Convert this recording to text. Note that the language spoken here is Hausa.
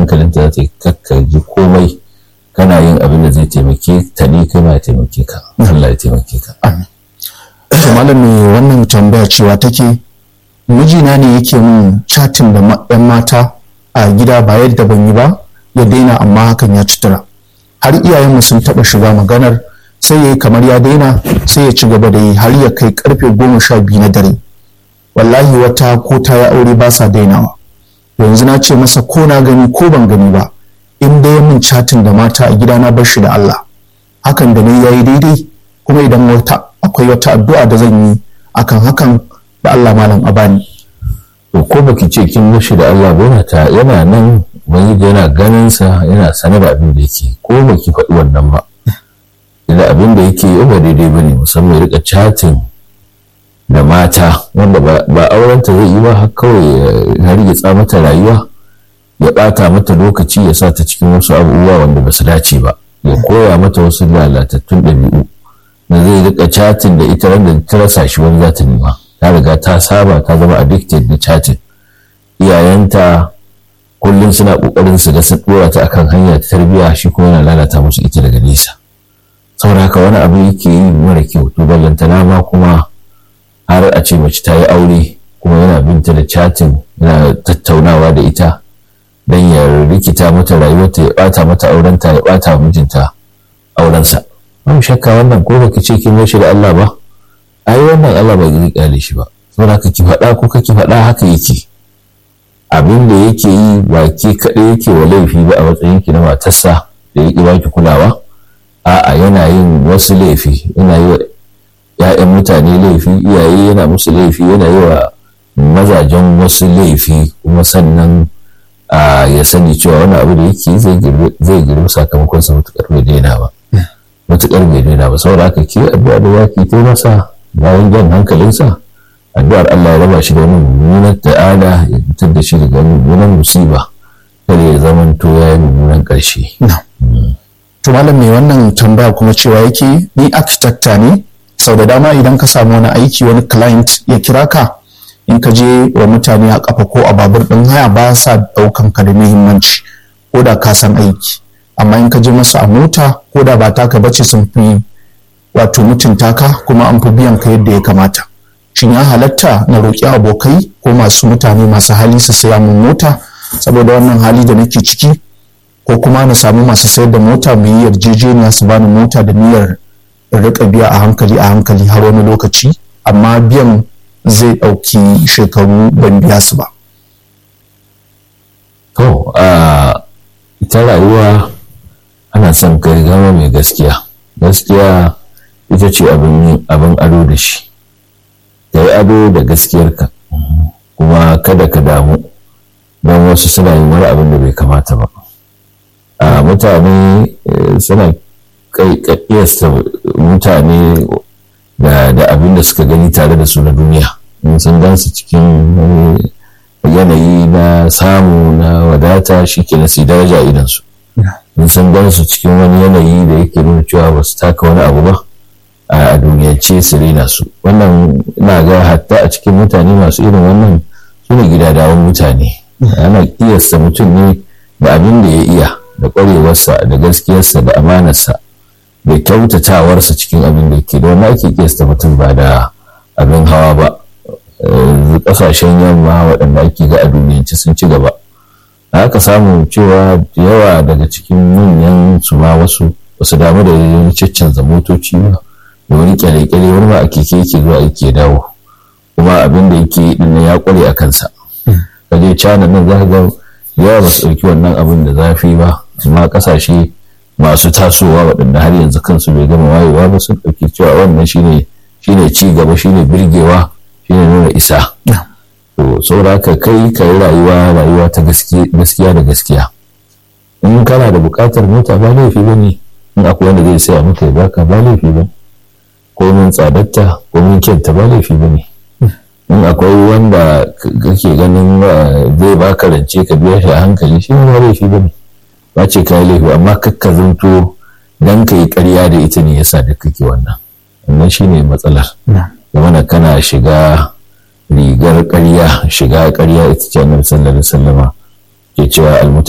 hankalinta za ta yi kakka ji komai kana yin abin da zai taimake ta ne kai ma ya taimake ka Allah ya taimake ka to malam me wannan tambaya cewa take mijina ne yake min chatin da yan mata a gida ba yadda ban yi ba ya daina amma hakan ya cutura har iyayenmu sun taɓa shiga maganar sai ya yi kamar ya daina sai ya ci gaba da yi har ya kai karfe goma sha biyu na dare wallahi wata ko ta ya aure ba sa dainawa yanzu na ce masa ko na gani ko ban gani ba in dai min chatin da mata a gida na bar shi da Allah hakan da ne yayi daidai kuma idan wata akwai wata addu'a da zan yi akan hakan da Allah malam a bani to ko baki ce kin mushi da Allah ba ta yana nan wani yana ganin sa yana sanar da abin da yake ko baki faɗi wannan ba idan abin da yake yi ba daidai bane musamman ya rika chatin da mata wanda ba aurenta zai yi ba har kawai ya hargitsa mata rayuwa ya ɓata mata lokaci ya sa ta cikin wasu abubuwa wanda ba su dace ba ya koya mata wasu lalatattun ɗabi'u da zai rika chatin da ita wanda ta rasa shi wani za ta nema ta riga ta saba ta zama addicted da chatin iyayenta kullum suna kokarin su ga sun dora ta akan hanya ta tarbiyya shi kuma yana lalata musu ita daga nesa saboda haka wani abu yake yi mara kyau to ballantana ma kuma har a ce mace ta yi aure kuma yana binta da chatin yana tattaunawa da ita dan ya rikita mata rayuwarta ya bata mata aurenta ya bata wa mijinta aurensa babu shakka wannan ko baki ce kin shi da Allah ba ai wannan Allah bai zai kyale shi ba saboda haka ki faɗa ko kake faɗa haka yake abin da yake yi ba ke kaɗai yake wa laifi ba a matsayin ki na matarsa da ya ba ki kulawa a'a yana yin wasu laifi yana yi wa ‘ya'yan mutane laifi iyaye yana musu laifi yana yi wa mazajen wasu laifi kuma sannan ya sani cewa wani abu da yake zai girbi sakamakon sa matuƙar bai daina ba matuƙar bai daina ba saboda haka ke addu'a da yaki ta masa bayan jan hankalinsa addu'ar Allah ya raba shi da wani mummunan ta'ada ya fitar da shi daga mummunan musiba kada ya zama to ya yi mummunan ƙarshe. to malam mai wannan tambaya kuma cewa yake ni architecta ne sau da dama idan ka samu wani aiki wani client ya kira ka in ka je wa mutane a kafa ko a babur ɗin haya ba sa ɗaukan ka da muhimmanci ko da ka san aiki amma in ka je masu a mota ko da ba taka bace sun fi wato mutunta ka kuma an fi biyan ka yadda ya kamata shin ya halatta na roƙi abokai ko masu mutane masu hali su saya mun mota saboda wannan hali da nake ciki ko kuma na samu masu sayar da mota mu yi yarjejeniya su bani mota da niyyar in riƙa biya a hankali a hankali har wani lokaci amma biyan zai ɗauki shekaru ban biya su ba. To, ita rayuwa ana son kai gama mai gaskiya. Gaskiya ita ce abin ado da shi. Ka yi ado da gaskiyarka, kuma kada ka damu don wasu suna yin wani abin da bai kamata ba. A mutane suna kiyasta mutane da abin da suka gani tare da su na duniya. sun gansu cikin yanayi na samu na wadata shi ke nasi daraja idansu in sun gansu cikin wani yanayi da yake nuna cewa ba su taka wani abu ba a duniyance su rena su wannan na ga hatta a cikin mutane masu irin wannan su ne gidadawan mutane ana kiyasta mutum ne da abin da ya iya da ƙwarewarsa da gaskiyarsa da amanarsa da kyautatawarsa cikin abin da ke da wannan ake kiyasta mutum ba da abin hawa ba kasashen yamma waɗanda ake ga a duniyance sun ci gaba da aka samu cewa yawa daga cikin manyan su ma wasu wasu damu da yin caccanza motoci ba da wani kyale-kyale wani ma a keke yake zuwa yake dawo kuma abin da yake din ya kware a kansa kaje cana nan za ga yawa ba su ɗauki wannan abin da zafi ba amma kasashe masu tasowa waɗanda har yanzu kansu bai gama wayewa ba sun ɗauki cewa wannan shine shine ci gaba shine birgewa shine nuna isa to saboda haka kai ka yi rayuwa rayuwa ta gaskiya da gaskiya in kana da buƙatar mota ba laifi ba ne in akwai wanda zai saya maka ya baka ba laifi ba ko min tsadatta ko min kyanta ba laifi ba ne in akwai wanda kake ganin zai baka rance ka biya shi a hankali shi ba laifi ba ne ba ce ka yi laifi amma kakka zanto dan ka yi ƙarya da ita ne yasa da kake wannan wannan shine matsalar zamana kana shiga rigar ƙarya shiga ƙarya ita ce annabi sallallahu alaihi wasallama ke cewa